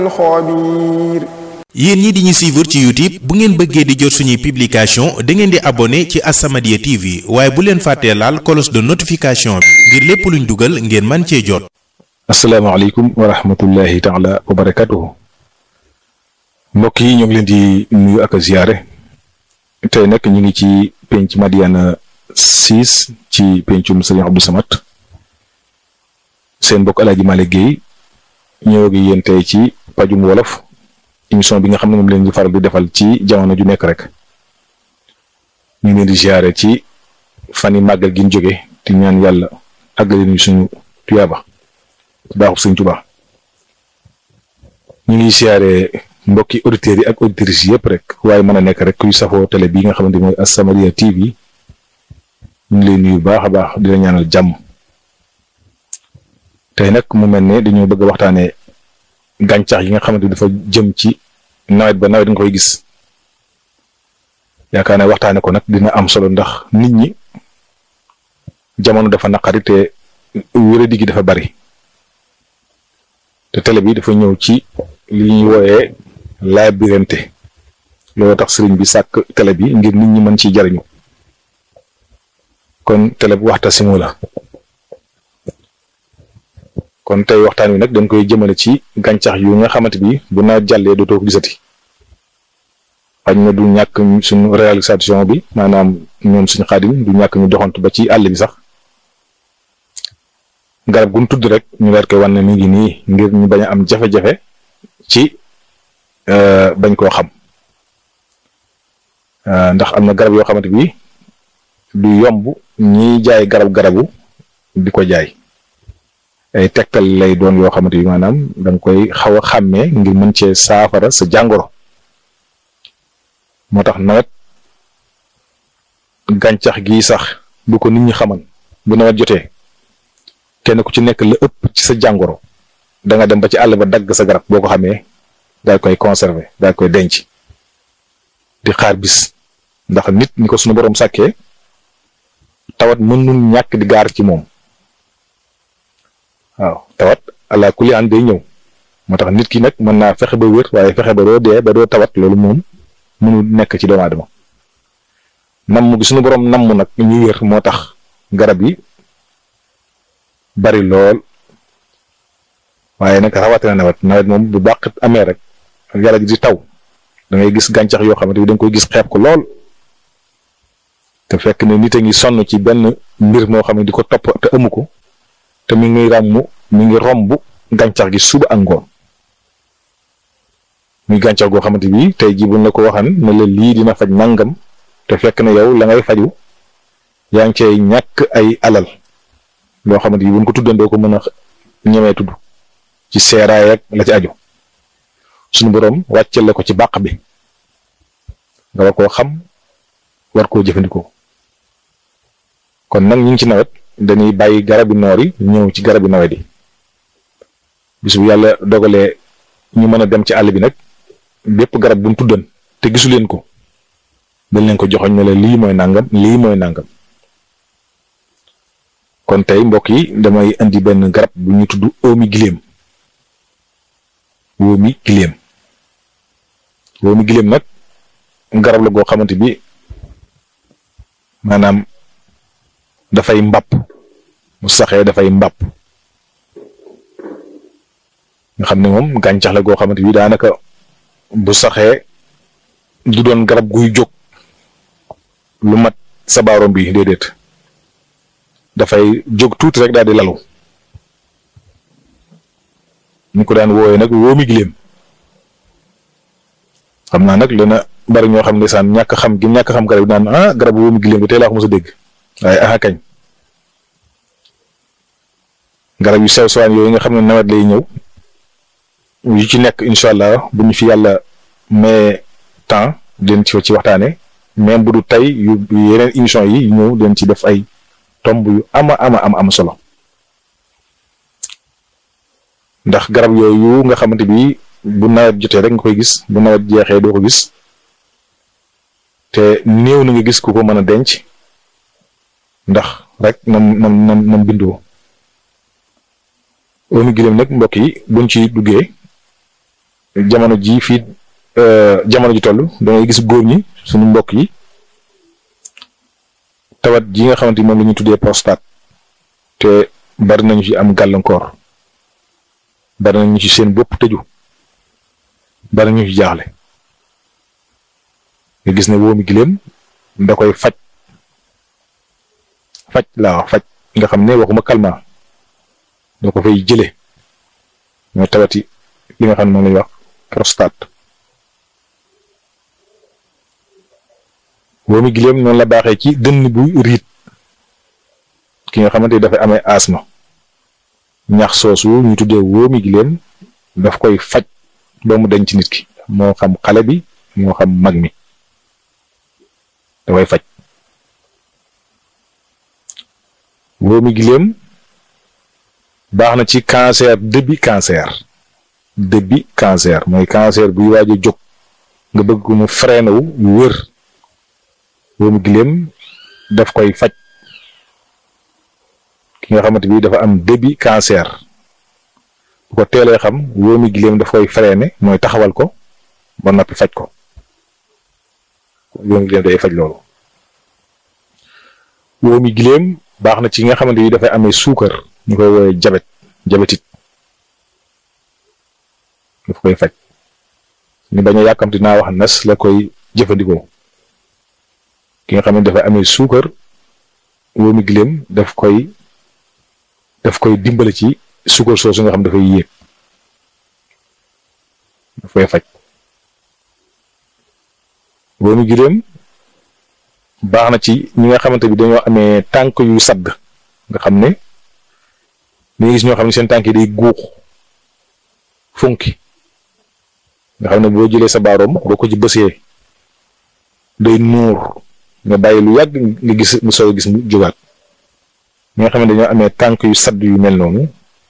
الخبير yéen ñi di ñu suivre ci youtube bu ngeen bëggee di jot suñuy publication da ngeen di abonné ci As-Samadiyya TV waaye bu leen fàttee laal cloche de notification bi ngir lépp luñ dugal ngeen man cee jot asalaamaaleykum wa rahmatullahi taala wa barakatuhu mbokk yi ñoo ngi leen di nuyu ak a ziyaare tey nag ñu ngi ci penc Madiyana 6 ci pencum Serigne Abdou Samad seen mbokk Alaaji Malick Guèye ñëw gi yéen tey ci pajum wolof émission bi nga xam ne moom leen di faral di defal ci jamono ju nekk rek ñu ngi leen di ziyaare ci fan yi màggal gi ñu jóge di ñaan yàlla àggale ñu suñu tuyaaba baaxub Sëñ Tuubaa ñu ngi ziyaare mbokki auditeurs yi ak auditrices yëpp rek waaye mën a nekk rek kuy safoo télé bii nga xamante mooy As-Samadiyya TV ñu ngi leen nuyu baax a baax di la ñaanal jàmm tey nag mu mel ne dañoo bëgg a waxtaanee gàncax yi nga xamante dafa jëm ci nawet ba nawet nga koy gis yaakaar ne waxtaane ko nag dina am solo ndax nit ñi jamono dafa naqari te wéradi gi dafa bari te télé bi dafa ñëw ci li ñuy wooyee laabirante loolu tax sëriñ bi sàkk télé bi ngir nit ñi mën ciy jariñu kon télé bu Waxtasimu la kon tey waxtaan wi nag dañ koy jëmale ci gàncax yu nga xamante bi bu nawet jàllee dootoo ko gisati xañ na du ñàkk suñu réalisation bi maanaam ñoom suñu xaadim du ñàkk ñu doxantu ba ci àll bi sax garab gu ñu tudd rek ñu leer koy wan ne mi ngi nii ngir ñu bañ a am jafe-jafe ci bañ koo xam ndax am na garab yoo xamante bi du yomb ñiy jaay garab garabu di ko jaay ay tegtal lay doon yoo xamante bi maanaam da nga koy xaw a xàmmee ngir mën cee saafara sa jàngoro moo tax nawet gàncax gi sax bu ko nit ñi xaman bu nawet jotee kenn ku ci nekk la ëpp ci sa jàngoro da nga dem ba ci àll ba dagg sa garab boo ko xamee daal koy conserver daal koy denc di xaar bis ndax nit ni ko sunu borom sàkkee tawat mënul ñàkk di gaar ci moom waaw tawat ala kulli an day ñëw moo tax nit ki nag mën naa fexe ba wér waaye fexe ba doo dee ba doo tawat loolu moom mënul nekk ci doomu aadama namm gi sunu borom namm nag ñu wér moo tax garab yi bari lool waaye nag rawatina nawet nawet moom bu bàq amee rek yàlla gi di taw da ngay gis gàncax yoo xamante bi da nga koy gis xeeb ko lool te fekk ne nit a ngi sonn ci benn mbir moo xam ne di ko topp te amu ko te mi ngi ràmm mi ngi romb gàncax gi suba ak ngoon muy gàncax goo xamante bi tey jii buñ la ko waxan ne la lii dina faj nangam te fekk ne yow la ngay faju yaa ngi cay ñàkk ay alal loo xamante bi buñ ko tuddandoo ko mën a ñemee tudd ci seeraay ak la ci aju suñu boroom wàccel la ko ci bàq bi nga war koo xam war koo jëfandikoo kon nag ñu ngi ci nawet dañuy bàyyi garabi noor yi ñëw ci garabi nawet yi bis bu yàlla dogalee ñu mën a dem ci àll bi nag bépp garab bu mu tuddan te gisu leen ko dañ leen ko joxoñ ne la lii mooy nangam lii mooy nangam kon tey mbokk yi damay indi benn garab bu ñuy tudd oomi giléem wóomi giléem wóomi giléem nag garab la goo xamante bi maanaam dafay mbàpp mu saxee dafay mbàpp nga xam ne moom gàncax la goo xamante bi daanaka bu saxee du doon garab guy jóg lu mat sa baaroom bi déedéet dafay jóg tuuti rek daal di lalu ñu ko daan wooyee nag wóomi giléem xam naa nag dana bari ñoo xam ne saan ñàkk xam gi ñàkk xam garab yi naan ah garab wóomi giléem bi tey laa ko mos a dégg waaye aha kañ garab yu sew sewaan yooyu nga xam ne nawet lay ñëw yu ci nekk incha allah bu ñu fi yàlla mais temps den ci ci waxtaane même bu du tey yu yeneen émission yi ñëw den ci def ay tomb yu ama ama am am solo ndax garab yooyu nga xamante bi bu nawet jotee rek nga koy gis bu nawet jeexee doo ko gis te néew na nga gis ku ko mën a denc ndax rek nam nam nam nam bindoo oomi giléem nag mbokk yi buñ ci duggee jamono ji fii jamono ji toll da ngay gis góor ñi suñu mbokk yi tawat ji nga xamante ni moom la ñuy tuddee prostate te bari nañu ci am gàllankoor bari nañu ci seen bopp tëju bari nañu ci jaaxle nga gis ne wóomi giléem da koy faj faj laa wax faj nga xam ne waxuma calmant da ko fay jële ñoo tawati li nga xam ne moom lañuy wax prostate wóomi giléem noonu la baaxee ci dënn bu riit ki nga xamante ni dafay amee asma ñax soosu ñu tuddee wóomi giléem daf koy faj ba mu denc nit ki moo xam xale bi moo xam mag mi da koy faj wóomi giléem baax na ci cancer début cancer début cancer mooy cancer buy waaj a jóg nga bëgg mu freiné wu wër wóomi giléem daf koy faj ki nga xamante bi dafa am début cancer bu ko teelee xam wóomi giléem daf koy freiné mooy taxawal ko ba noppi faj ko wóomi giléem day faj loolu wóomi giléem baax na ci nga xamante bi dafay amee suukar ñu koy woowee jabet jabetit daf koy faj ñu bañ a yàkkamti naa wax nas la koy jëfandikoo ki nga xam ne dafay amee suukar wóomi giléem daf koy daf koy dimbale ci suukar soosu nga xam dafay yéeg daf koy faj wóomi giléem baax na ci ñi nga xamante bi dañoo amee tànk yu sadd nga xam ne dañuy gis ñoo xam ne seen tànk yi day guux funki nga xam ne boo jëlee sa baaroom boo ko ci bësee day nuur nga bàyyi lu yàgg nga gis mu soog a gis mu jógaat ñi nga xam ne dañoo amee tànk yu sadd yu mel noonu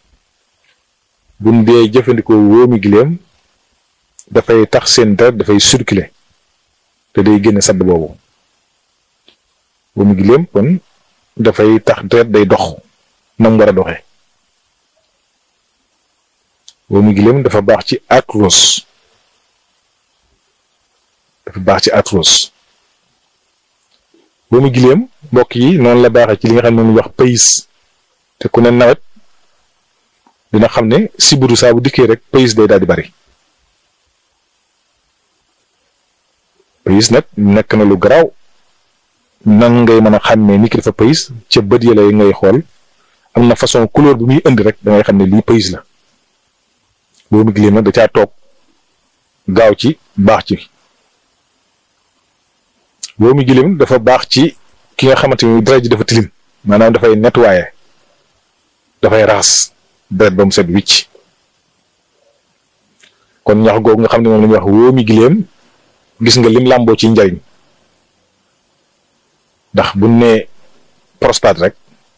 buñ dee jëfandikoo wóomi giléem dafay tax seen deret dafay circuler te day génne sadd boobu wóomi giléem kon dafay tax deret day dox nam war a doxee wóomi giléem dafa baax ci arthrose dafa baax ci arthrose wóomi giléem mbokk yi noonu la baaxee ci li nga xam ne moom wax pays te ku ne nawet dina xam ne sibiru saa bu dikkee rek pays day daal di bari pays nag nekk na lu garaaw nan ngay mën a xàmmee ni ki dafa pays ca bët ya lay ngay xool am na façon couleur bu muy indi rek da ngay xam ne lii pays la wóomi giléem nag da caa toog gaaw ci baax ci wóomi giléem dafa baax ci ki nga xamante ni deret ji dafa tilim maanaam dafay nettoyer dafay raxas deret ba mu set wicc kon ñax googu nga xam ne moom la ñuy wax wóomi giléem gis nga lim làmboo ci njariñ ndax bu ne prostate rek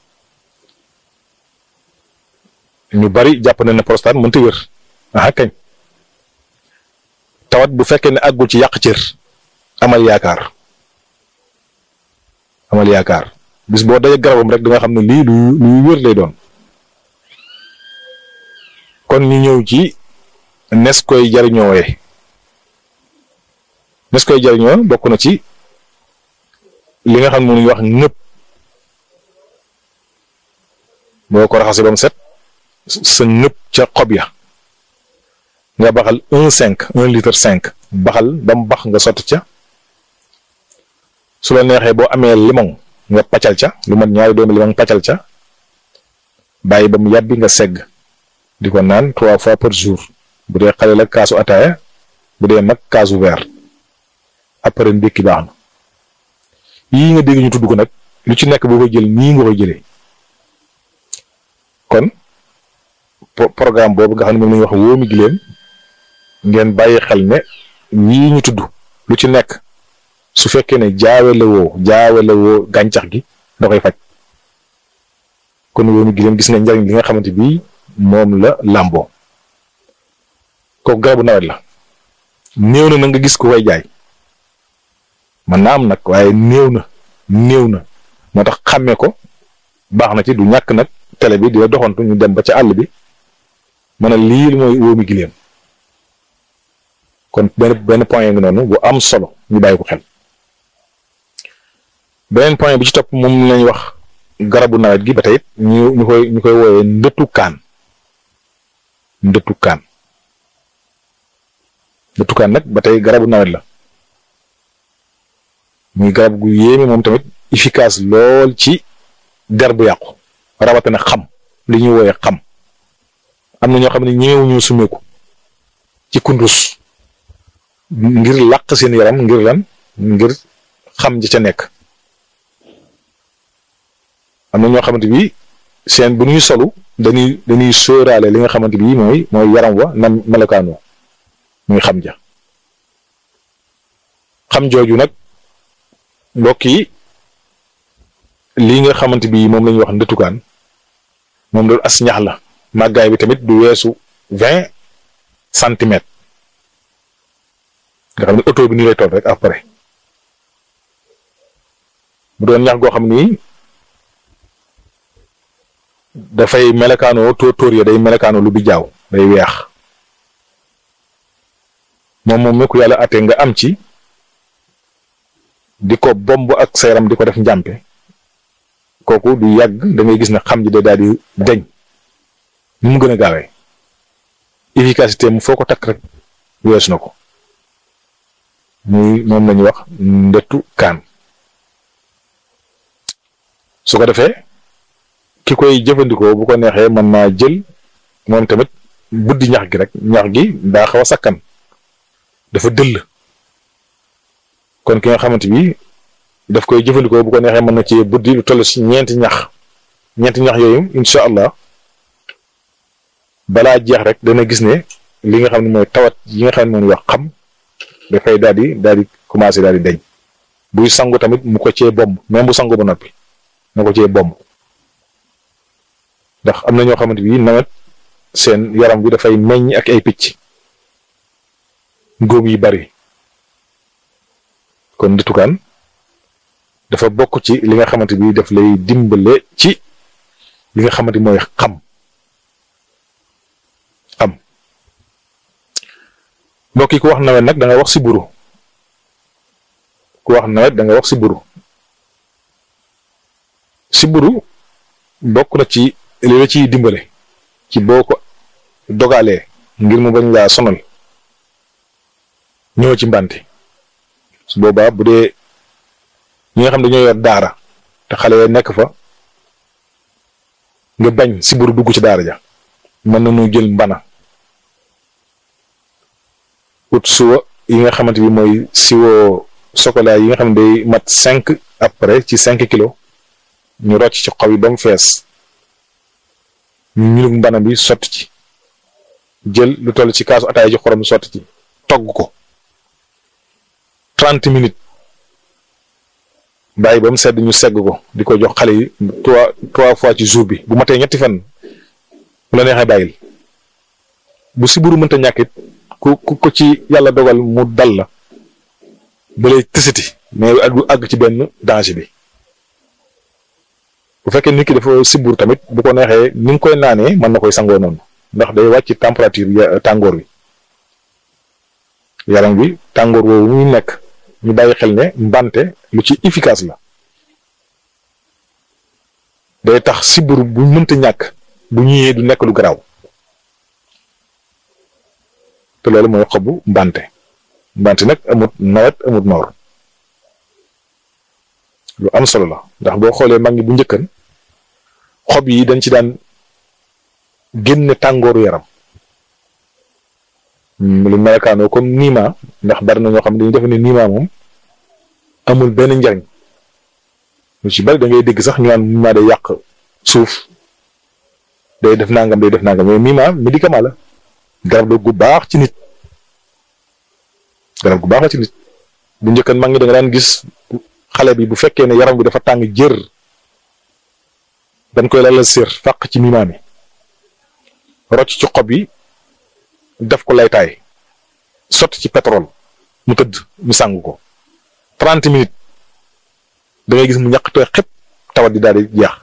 ñu bari jàpp na ne prostate mënta wér ah kañ tawat bu fekkee ne àggul ci yàq cër amal yaakaar amal yaakaar bis boo dajee garabam rek da nga xam ne lii lu luy wér lay doon kon ñu ñëw ci nes koy jariñoowee nes koy jariñoo bokk na ci li nga xam ne moom wax ñëpp boo ko raxasee ba mu set sa ñëpp ca xob ya nga baxal un cinq un litre cinq baxal ba mu bax nga sotti ca su la neexee boo amee limon nga paccal ca lu mat ñaari doomi limon paccal ca bàyyi ba mu yàbbi nga segg di ko naan trois fois par jour bu dee xale la kaasu ataaya bu dee mag kaasu verre après ndékki baax na yii nga dégg ñu tudd ko nag lu ci nekk boo koy jël nii nga koy jëlee kon programme boobu nga xam ne moom la ñuy wax wóomi giléem ngeen bàyyi xel ne yii ñu tudd lu ci nekk su fekkee ne jaawale woo jaawale woo gàncax gi da koy faj kon wóomi giléem gis nga njariñ li nga xamante bi moom la làmboo kooku garabu nawet la néew na na nga gis ku koy jaay man naa am nag waaye néew na néew na moo tax xàmmee ko baax na ci du ñàkk nag télé bi dina doxantu ñu dem ba ca àll bi mën a lii mooy wóomi giléem kon benn benn point ngi noonu bu am solo ñu bàyyi ko xel beneen point bi ci topp moom lañ wax garabu nawet gi ba tey ñu ñu koy ñu koy wooyee ndëttu kaan ndëttu kaan ndëttu kaan nag ba tey garabu nawet la muy garab gu yéeme moom tamit efficace lool ci der bu yàqu rawatina xam li ñuy wooyee xam am na ñoo xam ne ñëwuñu sumeeku ci kundus ngir làq seen yaram ngir lan ngir xam ja ca nekk am na ñoo xamante bi seen bu ñuy solu dañuy dañuy sóoraale li nga xamante bi mooy mooy yaram wa na melokaanoo muy xam ja xam jooju nag mbokk yi lii nga xamante bi moom la ñuy wax ndëtukaan moom loolu as ñax la màggaay bi tamit du weesu vingt centimètres nga xam ne auto bi nii lay toll rek après mu doon ñax goo xam ni dafay melekaanoo tóor tóor ya day melekaanoo lu bi jaaw day weex moom moom mi ku yàlla ate nga am ci di ko bomb ak sa yaram di ko def njàmpe kooku du yàgg da ngay gis ne xam ji day daal di deñ ni mu gën a gaawee efficacité mu foo ko takk rek weesu na ko muy moom la ñuy wax ndettu kaan su ko defee ki koy jëfandikoo bu ko neexee mën naa jël moom tamit buddi ñax gi rek ñax gi daa xaw a sakkan dafa dëll kon ki nga xamante bi daf koy jëfandikoo bu ko neexee mën na ci buddi lu toll si ñeenti ñax ñeenti ñax yooyu incha allah balaa jeex rek dana gis ne li nga xam ne mooy tawat yi nga xam ne moom wax xam dafay daal di daal di commencé daal di deñ buy sangu tamit mu ko cee bomb même bu sangu ba noppi na ko cee bomb ndax am na ñoo xamante bi nawet seen yaram bi dafay meññ ak ay picc góom yi bari kon ndëtukaan dafa bokk ci li nga xamante bi daf lay dimbale ci li nga xamante mooy xam xam mbokk yi ku wax nawet nag da nga wax si buru ku wax nawet da nga wax si buru si buru bokk na ci li la ciy dimbale ci boo ko dogalee ngir mu bañ laa sonal ñëw ci mbante su boobaa bu dee ñi nga xam dañoo yor daara te xale ya nekk fa nga bañ si buru dugg ci daara ja mën nañu jël mbana ut suwa yi nga xamante bi mooy siwo chocolat yi nga xam ne day mat cinq après ci cinq kilos ñu rocc ci xob yi ba mu fees ñu ñulug mbana bi sotti ci jël lu toll ci kaasu ataay ji xorom sotti ci togg ko trente minutes bàyyi ba mu sedd ñu segg ko di ko jox xale yi trois trois fois ci jour bi bu matee ñetti fan bu la neexee bàyyil bu siburu mënta ñàkkit ku ku ko ci yàlla dogal mu dal la ba lay tësiti mais du àgg ci benn danger bi bu fekkee nit ki dafa sibur tamit bu ko neexee ni nga koy naanee mën na koy sangoo noonu ndax day wàcc température tàngoor wi yaram wi tàngoor woowu muy nekk ñu bàyyi xel ne mbante lu ci efficace la day tax sibur bu mënta ñàkk bu ñëwee du nekk lu garaaw te loolu mooy xobu mbante mbante nag amut nawet amut noor lu am solo la ndax boo xoolee mag ñi bu njëkkan xob yi dañ ci daan génne tàngooru yaram lu melakaanoo comme niima ndax bari na ñoo xam ne dañuy def ne niima moom amul benn njariñ lu ci bari da ngay dégg sax ñu naan niima day yàq suuf day def nangam day def nangam mais niima médicament la garab la gu baax ci nit garab gu baax la ci nit bu njëkkan mag ñi da nga daan gis xale bi bu fekkee ne yaram bi dafa tàng jër dañ koy lalal sér fàq ci niima mi rocc ci xob yi def ko laytaay sotti ci pétrole mu tëdd ñu sàng ko trente minutes da ngay gis mu ñàkk tooy xëpp tawat di daal di jeex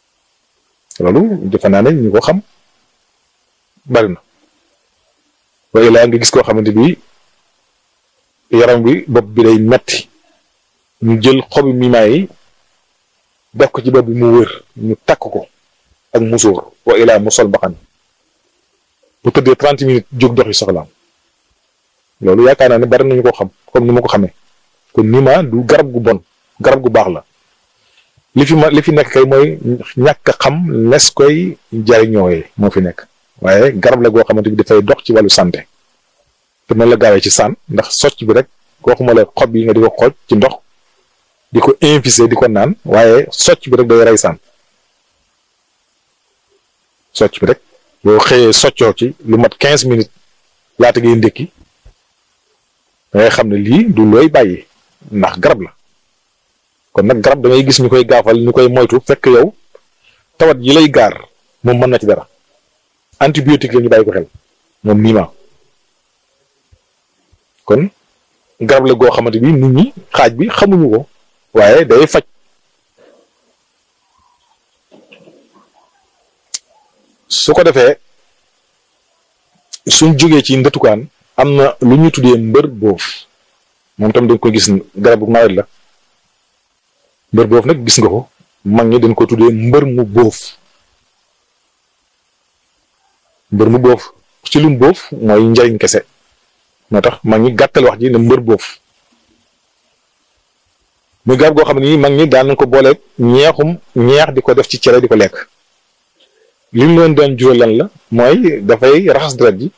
loolu defe naa ne ñu ko xam bari na waaye laa nga gis koo xamante bi yaram bi bopp bi day metti ñu jël xobi mimaa yi def ko ci bopp bi mu wër ñu takk ko ak musóor wa ilaa mu sol mbaxan bu tëddee trente minutes jóg doxi soxlaam loolu yaakaar naa ne bari nañu ko xam comme ni ma ko xamee kon nima du garab gu bon garab gu baax la li fi ma li fi nekk kay mooy ñàkk a xam les koy jariñooyee moo fi nekk waaye garab la goo xamante bi dafay dox ci wàllu santé te noonu la gaawee ci saan ndax socc bi rek waxuma la xob yi nga di ko xooj ci ndox di ko infuser di ko naan waaye socc bi rek day rey saan socc bi rek boo xëyee soccoo ci lu mat quinze minutes laata ngay ndékki da ngay xam ne lii du looy bàyyi ndax garab la kon nag garab da ngay gis ñu koy gaafal ñu koy moytu fekk yow tawat yi lay gaar moom mën na ci dara antibiotique la ñu bàyyi ko xel moom niima kon garab la goo xamante bi nit ñi xaaj bi xamuñu ko waaye day faj su ko defee suñ jógee ci ndëtukaan am na lu ñu tuddee mbër boof moom tam dañ ko gis garabu nawet la mbër boof nag gis nga ko mag ñi dañ ko tuddee mbër mu boof mbër mu boof ci lum boof mooy njariñ kese moo tax mag ñi gàttal wax ji ne mbër boof muy garab goo xam ne nii mag ñi daan nañ ko booleeg ñeexum ñeex di ko def ci cere di ko lekk li mu leen doon jural lan la mooy dafay raxas deret ji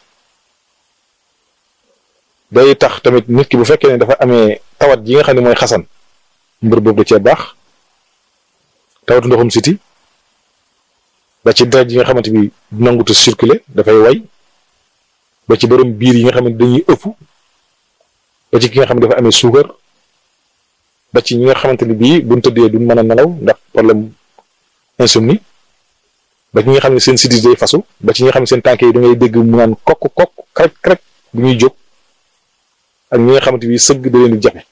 day tax tamit nit ki bu fekkee ne dafa amee tawat ji nga xam ne mooy xasan mbër boobu da cee baax tawatu ndoxum siti ba ci deret yi nga xamante bi nangutu circuler dafay way ba ci borom biir yi nga xam ne dañuy ëpp ba ci ki nga xam ne dafa amee suukar ba ci ñi nga xamante ni bii buñ tëddee duñ mën a nelaw ndax problème insomnie ba ci ñi nga xam ne seen sidis day fasu ba ci ñi nga xam ne seen tànk yi da ngay dégg mu naan kokk kokk krek krek bu ñuy jóg ak ñi nga xamante bi sëgg da leen di jafe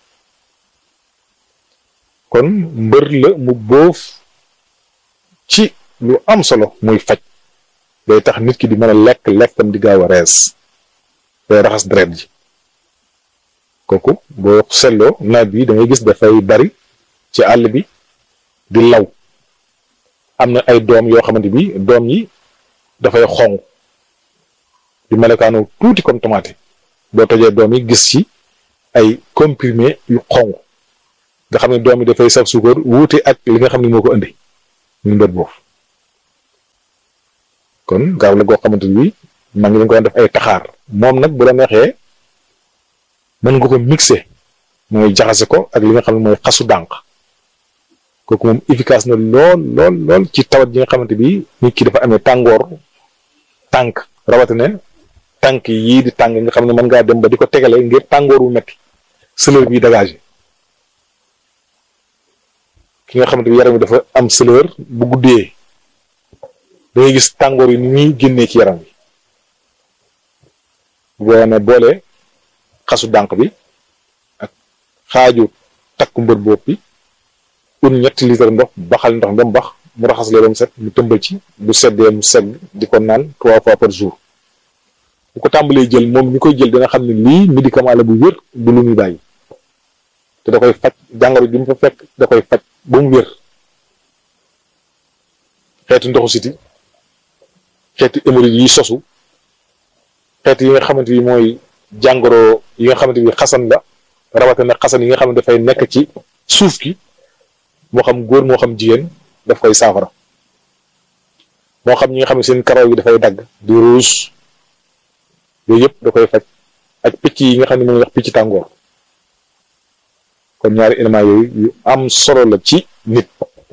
kon mbër la mu boof ci lu am solo muy faj day tax nit ki di mën a lekk lekkam di gaaw a rees day raxas deret ji kooku boo seetloo nawet bi da ngay gis dafay bari ci àll bi di law am na ay doom yoo xamante bi doom yi dafay xong di melokaanu tuuti comme tomate boo tojee doom yi gis ci ay comprimé yu xong nga xam ne doom yi dafay saf suukar wuute ak li nga xam ne moo ko indi ñu mbër boofu kon garab la goo xamante bi maa ngi leen ko def ay taxaar moom nag bu la neexee mën nga ko mixé mooy jaxase ko ak li nga xam ne mooy xasu dànq kooku moom efficace na lool lool lool ci tawat ji nga xamante bi nit ki dafa amee tàngoor tànk rawatina tànk yii di tàng nga xam ne mën ngaa dem ba di ko tegale ngir tàngoor wu metti sëlër bi dégagé ki nga xamante bi yaram bi dafa am sëlër bu guddee da ngay gis tàngoor yi ni ñuy génnee ci yaram bi boo ne boole xasu dànq bi ak xaaju takku mbër bopp bi un ñetti litre ndox baxal ndox ba mu bax mu raxas lee ba mu set mu tëmbal ci bu seddee mu segg di ko naan trois fois par jour bu ko tàmbalee jël moom mi koy jël dina xam ne lii médicament la bu wér du lu muy bàyyi te da koy faj jàngoro bi mu fa fekk da koy faj ba mu wér xeetu ndoxu siti xeetu hémorroïde yi sosu xeetu yi nga xamante bi mooy jàngoro yi nga xamante bi xasan la rawatina xasan yi nga xam ne dafay nekk ci suuf ki moo xam góor moo xam jigéen daf koy saafara moo xam ñi nga xam ne seen karaw yi dafay dagg di ruus yooyu yëpp da koy faj ak picc yi nga xam ne moom wax picc tàngoor kon ñaari éléments yooyu yu am solo la ci nit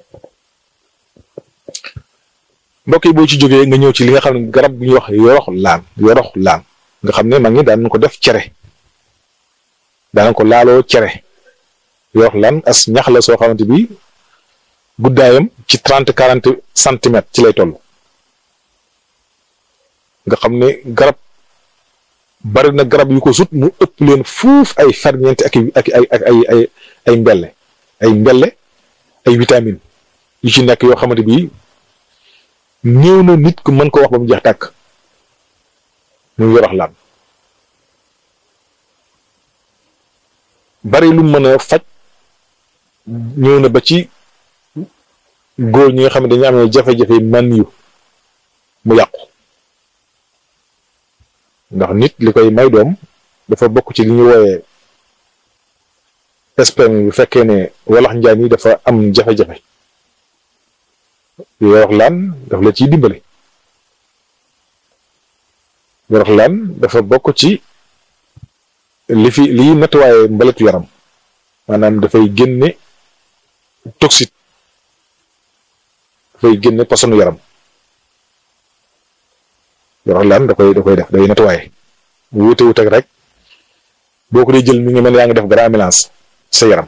mbokk yi boo ci jógee nga ñëw ci li nga xam ne garab bu ñuy wax yorox laan yorox laan nga xam ne mag ñi daan ko def cere daan ko laaloo cere yorox laan as ñax la soo xamante bi guddaayam ci trente quarante centimètres ci lay toll nga xam ne garab bari na garab yu ko sut mu ëpp leen fuuf ay ferñeent ak ak ay ak ay ay ay mbelle ay mbelle ay vitamine yu ci nekk yoo xamante bi néew na nit ku mën ko wax ba mu jeex tàkk muy yorox laan bari lu mën a faj ñëw na ba ci góor ñi nga xam ne dañu amee jafe-jafe man yu mu yàqu ndax nit li koy may doom dafa bokk ci li ñu wooyee sperme bu fekkee ne walax njaan yi dafa am jafe-jafe yorox laan daf la ciy dimbale yorox laan dafa bokk ci li fi liy nettoyé mbaletu yaram maanaam dafay génne toxique dafay génne posonu yaram yorox laan da koy da koy def day nettoyé wute wute rek boo ko dee jël mi ngi mel yaa ngi def grand mélange sa yaram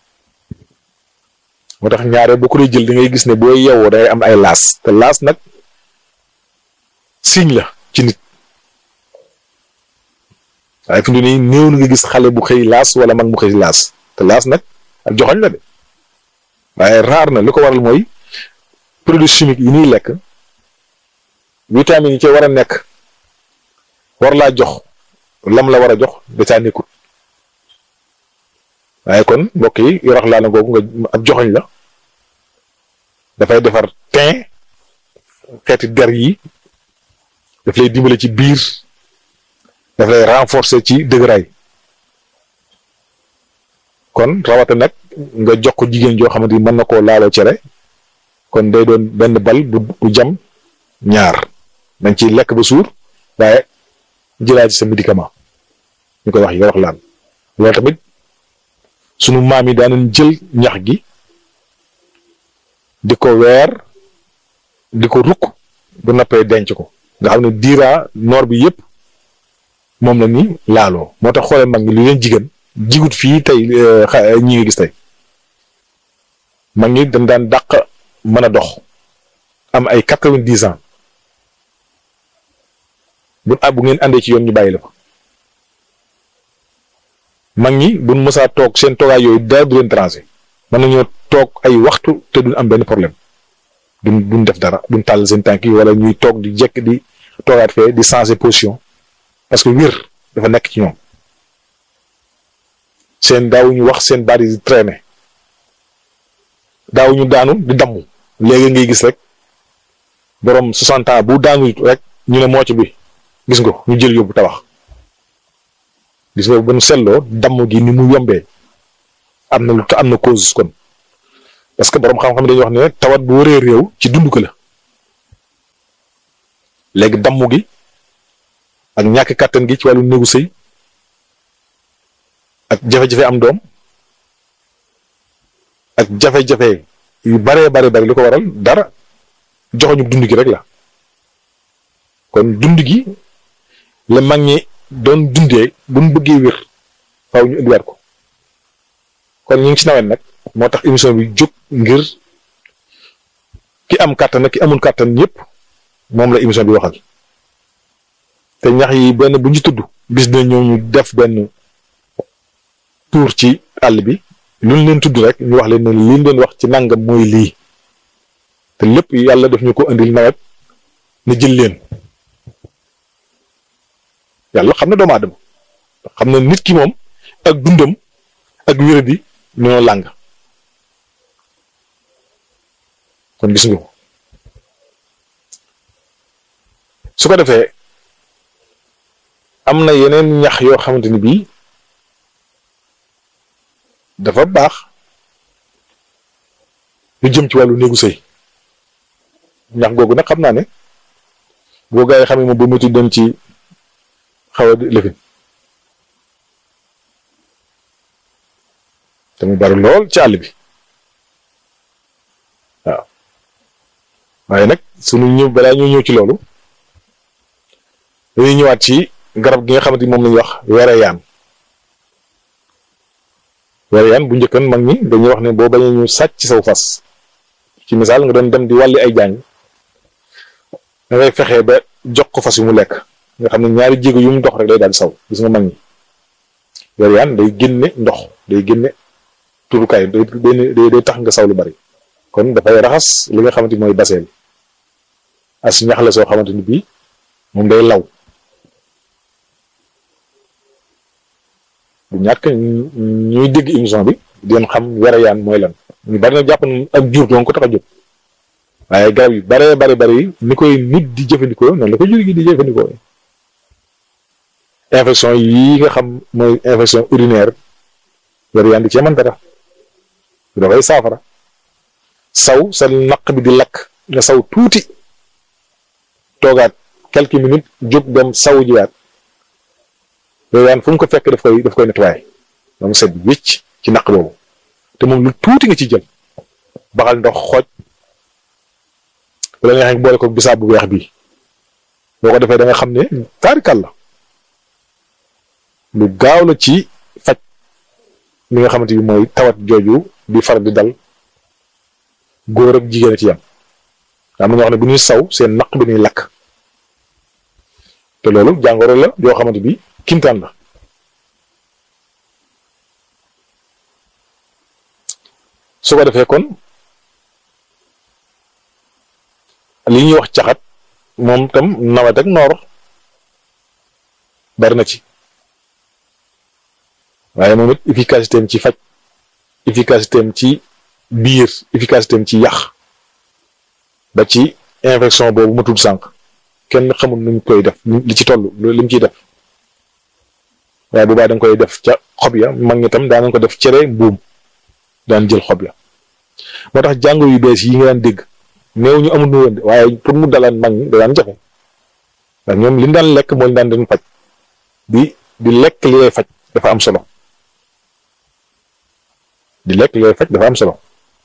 moo tax ñaare boo ko dee jël da ngay gis ne boo yeewoo day am ay laas te laas nag signe la ci nit waaye fi mu ne nii néew na nga gis xale bu xëy laas wala mag mu xëy laas te laas nag ak joxoñ la de waaye raar na li ko waral mooy produits chimiques yi ñuy lekk vitamines yi ci war a nekk war laa jox lam la war a jox da caa nekkut waaye kon mbokk yi yorox laa na googu nga ab joxoñ la dafay defar teint xeeti der yi daf lay dimbale ci biir daf lay renforcer ci dëgëraay kon rawata nag nga jox ko jigéen joo xamante ni mën na koo laaloo cere kon day doon benn bal bu bu jam ñaar dañ ciy lekk ba suur waaye jëlaat ci sa médicament ñu koy wax yorox laan loolu tamit sunu maam yi daanañ jël ñax gi di ko weer di ko rukk bu nappee denc ko nga xam ne diiraa noor bi yëpp moom la ni laaloo moo tax xoolee mag ñi li leen jigéen jigut fii tey ñi nga gis tey mag ñi dañ daan dàq mën a dox am ay quatre-vingt-dix ans bu ah bu ngeen àndee ci yoon ñu bàyyi la fa mag ñi buñ mësaa toog seen toogaay yooyu dara du leen tranché mën nañoo toog ay waxtu te duñ am benn problème duñ duñ def dara duñ tàll seen tànk yi wala ñuy toog di jekk di toogaat fee di changer position parce que wér dafa nekk ci ñoom seen daawuñu wax seen baat yi di traîner daawuñu daanu di damm léegi ngay gis rek borom 60 ans bu daanu rek ñu ne mooc bi gis nga ñu jël yóbbu tabax gis nga bu ñu seetloo damm gi ni mu yombee am na lu am na cause kon parce que borom xam-xam dañuy wax ne tawat bu wëree réew ci dund ko la léegi damm gi ak ñàkk kàttan gi ci wàllu néegu sëy ak jafe-jafe am doom ak jafe-jafe yu baree bare bari li ko waral dara joxoñu dund gi rek la kon dund gi la mag ñi doon dundee bu ñu bëggee wér faaw ñu indiwaat ko kon ñu ngi ci nawet nag moo tax émission bi jóg ngir ki am kàttan ak ki amul kàttan ñëpp moom la émission bi waxal te ñax yi benn bu ñu tudd bis na ñëw ñu def benn tour ci àll bi lu ñu leen tudd rek ñu wax leen ne li ñu doon wax ci nangam mooy lii te lépp yàlla def ñu ko indil nawet na jël leen yàlla xam na doomu aadama xam na nit ki moom ak dundam ak wéradi ñoo làng kon gis nga ko su ko defee am na yeneen ñax yoo xamante ni bii dafa baax lu jëm ci wàllu néegu sëy ñax googu nag xam naa ne boo gaa yi xam ne moom ba mutu dem ci xaw a lëfin te mu bari lool ci àll bi waaw waaye nag sunu ñëw balaa ñoo ñëw ci loolu dañuy ñëwaat ci garab gi nga xamante ni moom lañuy wax wereyaan wereyaan bu njëkkan mag ñi dañuy wax ne boo bañee ñu sàcc ci saw fas ci misaal nga doon dem di wàlli ay jaañ da ngay fexee ba jox ko fas yu mu lekk nga xam ne ñaari jéego yu mu dox rek day daal di saw gis nga mag ñi wereyaan day génne ndox day génne turukaay day day day tax nga saw lu bari kon dafay raxas li nga xamante ni mooy baseel as ñax la soo xamante ni bii moom day law du ñàkk ñuy dégg émission bi di leen xam wereyaan mooy lan ñu bari na jàpp na ak jur doon ko tax a jóg waaye garab yu baree bari bari ni koy nit di jëfandikoo noonu la ko jur gi di jëfandikoo infection yi nga xam mooy infection urinaire wereyaan di cee mën dara dafay saafara saw sa naq bi di lakk nga saw tuuti toogaat quelques minutes jóg dem saw jiwaat wereyaan fu mu ko fekk daf koy daf koy nettoyé moom set wécc ci naq boobu te moom lu tuuti nga ci jël baxal ndox xooj wala nga xam boole ko bisaab bu weex bi boo ko defee da nga xam ne taarikal la lu gaaw la ci faj li nga xamante ni mooy tawat jooju di far di dal góor ak jigéen a ci yam am na ñoo xam ne bu ñuy saw seen naq bi ñuy lakk te loolu jàngoro la yoo xamante bi kimtaan la su ko defee kon li ñuy wax caxat moom tam nawet ak noor bari na ci waaye moom it efficacité am ci faj efficacité am ci biir efficacité am ci yàq ba ci infection boobu ma tudd sànq kenn xamul nuñ koy def li ci toll li mu ciy def waaye bu baax da nga koy def ca xob ya mag ñi tam daan nañ ko def cere mbuum daan jël xob ya moo tax jàngoro yu bees yi nga daan dégg néew ñu amul nu woon waaye pour mu dalaan mag ñi da daan jafe ndax ñoom li ñu daan lekk moo ñu daan dañ faj di di lekk li lay faj dafa am solo di lekk li lay faj dafa am solo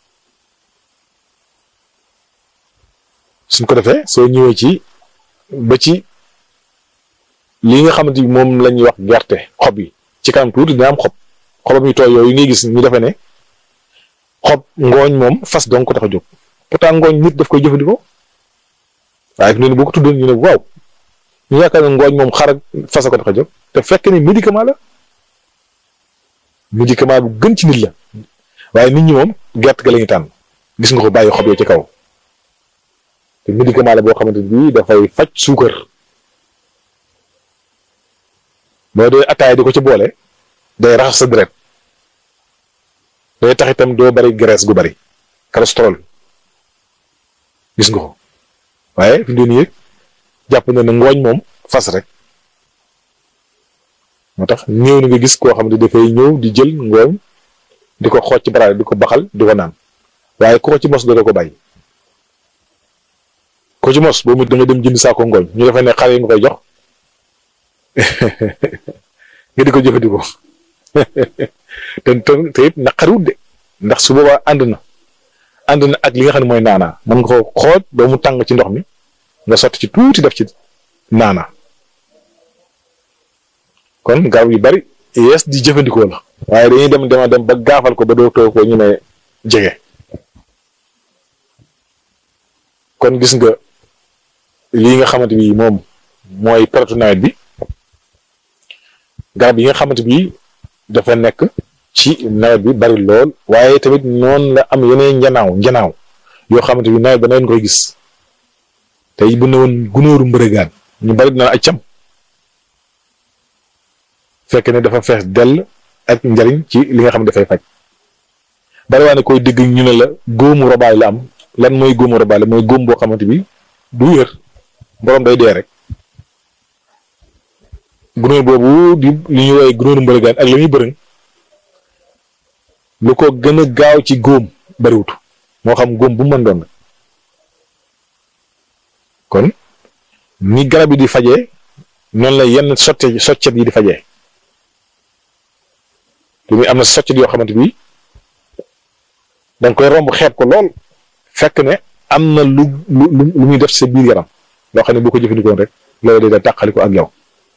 suñ ko defee soo ñëwee ci ba ci li nga xamante ni moom la ñuy wax gerte xob yi ci kanam tuuti dina am xob xobam yu tooy yooyu ngay gis ñu defee ne xob ngooñ moom fas dong ko tax a jóg pourtant ngooñ nit daf koy jëfandikoo waaye fi mu ne boo ko tuddoon ñu ne waaw ñu yaakaar ne ngooñ moom xar ak fas a ko tax a jóg te fekk ni médicament la médicament bu gën ci nit la waaye nit ñi moom gerte ga la ñuy tànn gis nga ko bàyyi xob yoo ci kaw te médicament la boo xamante ni dafay faj suukar boo dee ataay di ko ci boole day raxas sa deret day tax itam doo bari graisse gu bari cholestérol gis nga ko waaye fi mu ne nii jàpp na ne ngooñ moom fas rek moo tax ñëw na nga gis koo xam ne dafay ñëw di jël ngooñ di ko xooj ci baraade di ko baxal di ko naan waaye ku ko ci mos doo ko bàyyi ko ci mos boobu da nga dem jënd saako ngooñ ñu defee ne xale yi nga koy jox nga di ko jëfandikoo te te it naqariwut de ndax su boobaa ànd na ànd na ak li nga xam ne mooy naanaa mën nga ko xooj ba mu tàng ci ndox mi nga sotti ci tuuti def ci naana kon garab yu bari yees di jëfandikoo la waaye dañuy dem dema dem ba gaafal ko ba dootoo ko ñu ne jege kon gis nga lii nga xamante bi moom mooy période nawet bi garab yi nga xamante bi dafa nekk ci nawet bi bari lool waaye tamit noonu la am yeneen njanaaw njanaaw yoo xamante bi nawet ba nawet koy gis tey bu ne woon gunóoru mbërëgaan ñu bari dina ay cam fekk ne dafa fees dell ak njariñ ci li nga xam ne dafay faj bari waa ne koy dégg ñu ne la góomu robaay la am lan mooy góomu robaay la mooy góom boo xamante bi du wér borom day dee rek gunóor boobu di li ñuy woowee gunóoru mbërëgaan ak la muy bërëng lu ko gën a gaaw ci góom bariwut moo xam góom bu mën doon kon ni garab yi di fajee noonu la yenn sotte soccet yi di fajee li muy am na soccet yoo xamante bi da nga koy romb xeeb ko lool fekk ne am na lu lu lu muy def sa biir yaram loo xam ne boo ko jëfandikoon rek loolu day da tàqali ko ak yow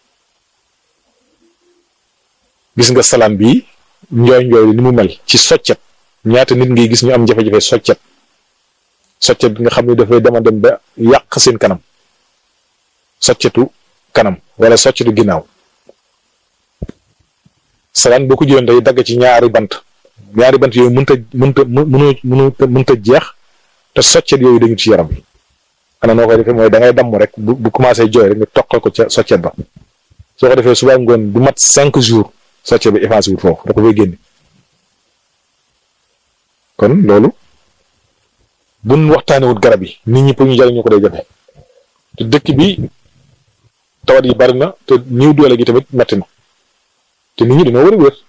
gis nga salaam bi njooy njooy li ni mu mel ci soccet ñaata nit ngay gis ñu am jafe-jafe soccet soccet bi nga xam ne dafay dema dem ba yàq seen kanam soccetu kanam wala soccetu ginnaaw salaan boo ko jëloon day dagg ci ñaari bant ñaari bant yooyu mënta mënta mënu mënu mënta jeex te soccet yooyu dañu ci yaram bi ana noo koy defee mooy da ngay damm rek bu bu commencé jooy rek nga toqal ko ca soccet ba soo ko defee suba ngoon du mat cinq jours socce bi effacé wut foofu da ko fay génne kon loolu buñ waxtaanee wut garab yi nit ñi pour ñu jariñu ko day jafe te dëkk bi tawat yi bari na te ñiw doole gi tamit metti na te nit ñi dañoo war a wér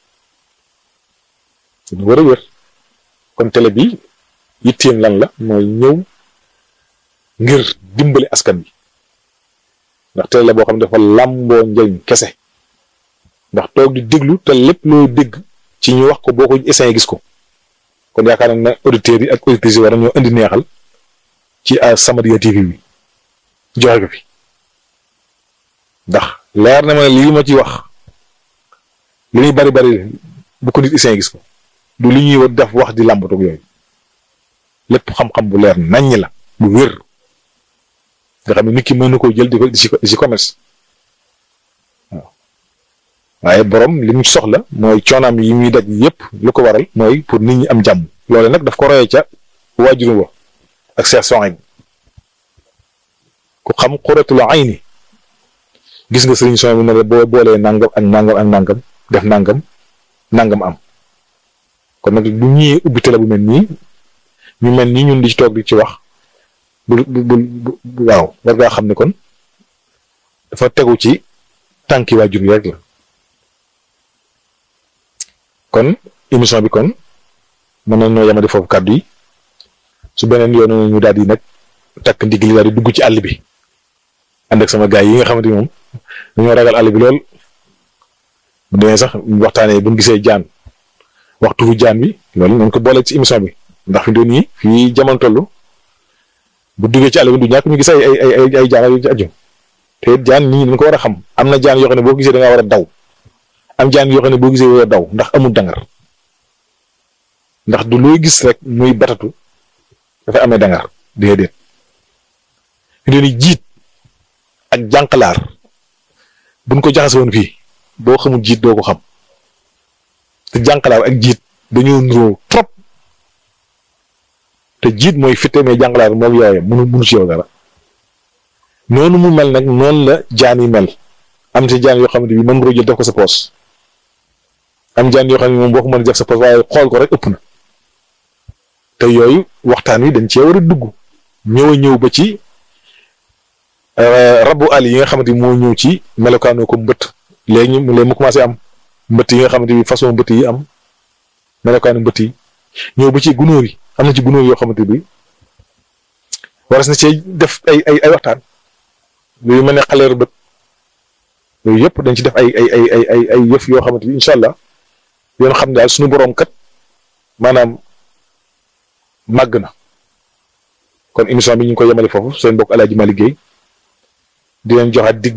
dañoo war a wér kon télé bi yitteem lan la mooy ñëw ngir dimbali askan bi ndax télé la boo xam ne dafa làmboo njëriñ kese ndax toog di déglu te lépp loo dégg ci ñu wax ko boo ko essayé gis ko kon yaakaar nañ ne auditeurs yi ak auditrices yi war nañoo indi neexal ci As-Samadiyya TV bi joxe ko fi ndax leer na ma lii ma ci wax li ñuy bari bari bu ko nit essayé gis ko du li ñuy def wax di làmbatoog yooyu lépp xam-xam bu leer naññ la bu wér nga xam ne nit ki mën na koo jël di ko di ci commerce waaw waaye borom li mu soxla mooy coonaam yi muy daj yépp lu ko waral mooy pour nit ñi am jàmm loole nag daf ko royee ca waajuru wa ak Cheikh Sohaib ku xam xuratul ayni gis nga sëriñ Sohaib ne la boo boolee nangam ak nangam ak nangam def nangam nangam am kon nag bu ñëwee ubbi télé bu mel nii ñu mel nii ñun di ci toog di ci wax bu bu bu waaw war ngaa xam ne kon dafa tegu ci tànki waajur yi rek la kon émission bi kon mën nañoo yamadi foofu kàddu yi su beneen yoon ñu daal di nag takk ndigg li daal di dugg ci àll bi ànd ak sama gaay yi nga xamante ni moom dañoo ragal àll bi lool bu demee sax waxtaanee bu ñu gisee jaan waxtu fu jaan bi loolu nañ ko boole ci émission bi ndax fi doon yi fii jamono toll bu duggee ci àll bi du ñàkk ñu gis ay ay ay ay jaan yu ci aju te jaan nit ñi dañ ko war a xam am na jaan yoo xam ne boo gisee da ngaa war a daw am jaan yoo xam ne boo gisee war a daw ndax amul dangar ndax du looy gis rek muy batatu dafa amee dangar déedéet fi doon jiit ak jànqalaar buñ ko jaxase woon fii boo xamul jiit doo ko xam te jànqalaar ak jiit dañoo nuroo trop te jiit mooy fitte mais jànqalaar moom yaayam mënu mënu ci yow dara noonu mu mel nag noonu la jaan yi mel am ci jaan yoo xamante bi mën nga ko jël def ko sa poos am jaan yoo xam ne moom boo ko mën a def sa poos waaye xool ko rek ëpp na te yooyu waxtaan wi dañ cee war a dugg ñëw a ñëw ba ci rabu àll yi nga xamante bi moo ñëw ci melokaanoo ko mbët léegi ñu léegi mu commencé am mbëtt yi nga xamante bi façon mbëtt yi am melokaanu mbëtt yi ñëw ba ci gunóor yi am na ci gunóor yoo xamante bi waras na cee def ay ay ay waxtaan yooyu mel ne xaleeru bët yooyu yëpp dañ ci def ay ay ay ay ay ay yëf yoo xamante bi incha allah yoon xam ne daal suñu boroom kat maanaam màgg na kon émission bi ñu ngi koy yemale foofu seen mbokk Alaaji Malick Guèye di leen joxaat dig